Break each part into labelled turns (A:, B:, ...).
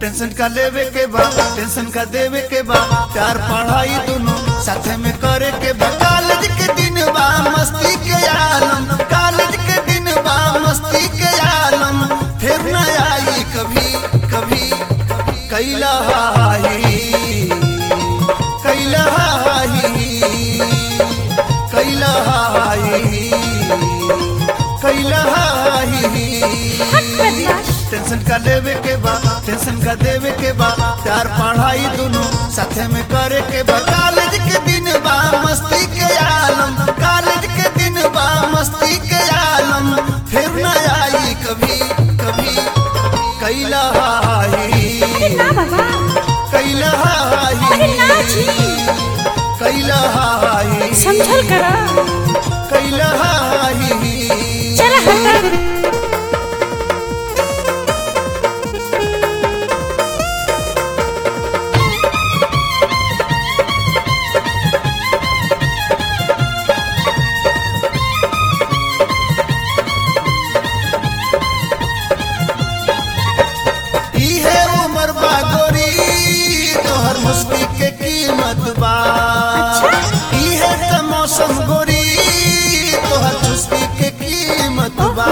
A: tension का लेवे के बा टेंशन का देवे के बा प्यार पढ़ाई दोनों साथे में करे के बा कॉलेज के दिन बा मस्ती के आलम कॉलेज के दिन बा मस्ती के आलम फिर न आई कभी कभी कैला हाही कैला हाही कैला हाही कैला हाही टेंशन का लेवे के बा टेंशन का देवे के बा प्यार पढ़ाई दोनों साथे में करे के बा कॉलेज के दिन बा मस्ती के आलम कॉलेज के दिन बा मस्ती के आलम फिर न आई कभी कभी कैला हाही
B: अरे ना बाबा
A: कैला
B: अरे ना
A: हाही
B: जी
A: कैला हाही
B: समझल करा
A: कैला हाही
B: चल हटा
A: इहे उमर बा गोरी तोहर मुस्की के कीमत बा इहे त मौसम गोरी तोहर चुस्की के कीमत बा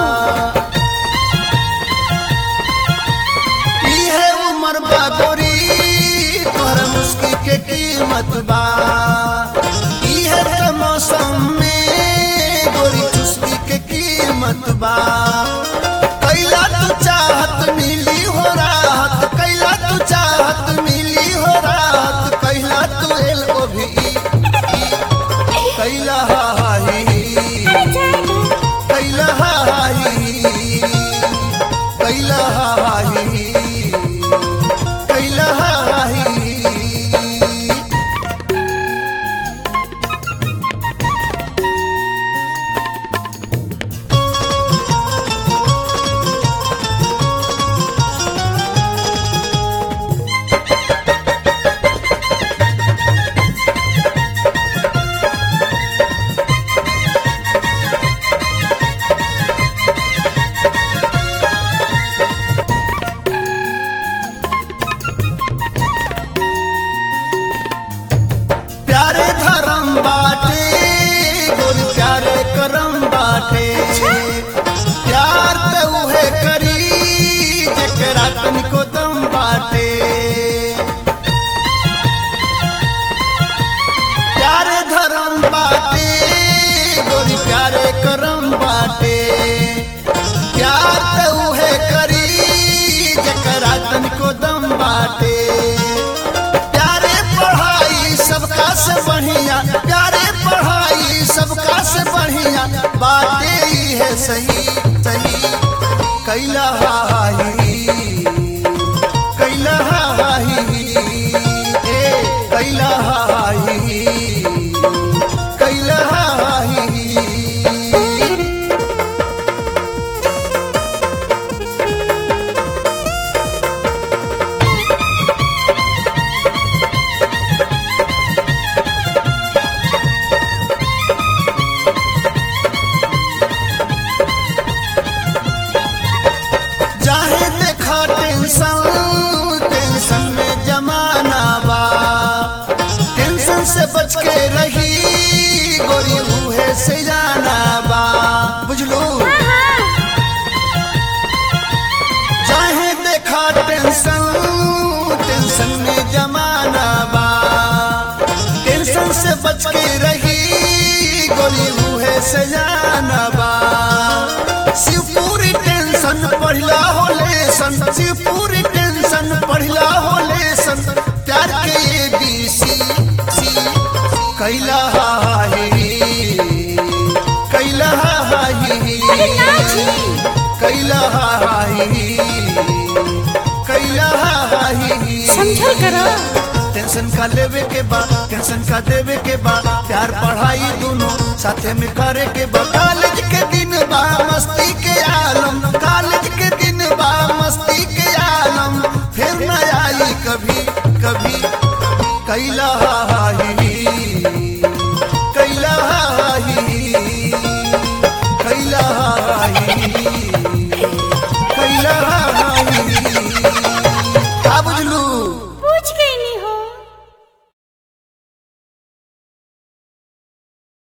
A: इहे उमर बा गोरी तोहर मुस्की के कीमत बा इहे त मौसम में गोरी चुस्की के कीमत बा कैला तू चाहत मिली हो राहत कैला तू चाहत मिली हो राहत कैला तू एल ओ भी कैला हाही कैला हाही कैला हाही कैला हाही प्यारे धर्म बाटे गोरी प्यारे करम बाटे प्यार त उहे करी जेकरा तनिको दम बाटे प्यारे धर्म बाटे गोरी प्यारे करम बाटे प्यार त उहे करी जेकरा तनिको दम बाटे प्यारे पढ़ाई सबका से बढ़िया प्यारे पढ़ाई सबका से बढ़िया बातें ही है सही सही कैला हाही कैला हाही ए कैला हाही कैला हाही चाहे देखा टेंशन टेंशन में जमाना बा टेंशन से बच के रही गोरी मुहे से जाना बा बुझलू चाहे देखा टेंशन टेंशन में जमाना बा टेंशन से बच के रही गोली मुहे से जाना बा शिवपुरी टेंशन पढ़ला हो लेसन शिवपुरी टेंशन पढ़ला हो लेसन प्यार के ए बी सी सी कैला हाही कैला हाही
B: अरे ना जी
A: कैला हाही कैला हाही
B: समझल करा
A: टेंशन का लेवे के बा टेंशन का देवे के बा प्यार पढ़ाई दोनों साथे में करे के बा कॉलेज के दिन बा मस्ती के आलम कॉलेज के दिन बा मस्ती के आलम फिर न आई कभी कभी कैला